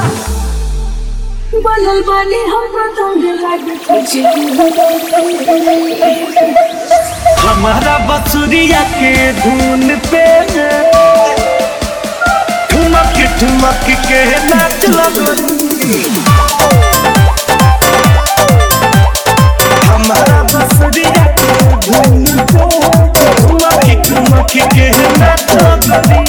बनल बानी हम पतंग लागे कुछ हमारा बसुरिया के धुन पे ठुमक ठुमक के नाच लगनी हमारा बसुरिया के धुन पे ठुमक ठुमक के नाच लगनी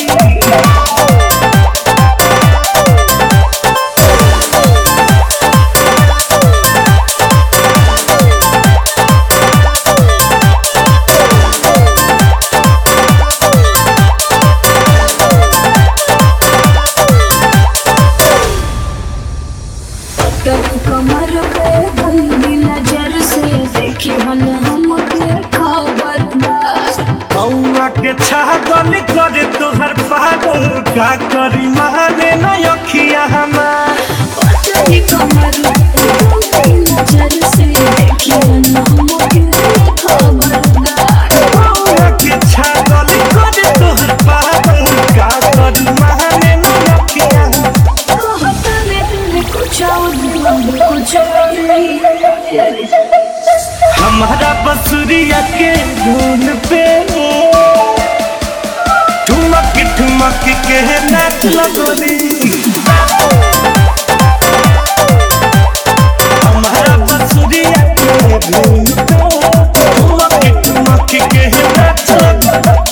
कभी कमर पे गंदी नजर से देखी हन हमके खबरदार कौआ के छागल करे तोहर पागल का करी माने न अखिया हमार कभी कमर पे गंदी नजर से देखी हन हमके खबरदार कौआ के छागल करे तोहर पागल का करी माने न अखिया हमार कहता ने तुमने कुछ और दिया कुछ और नहीं हमारा बसुरिया के धुन पे ठुमक ठुमक के नाच लगनी हमारा बसुरिया के धुन पे ठुमक ठुमक के नाच लगनी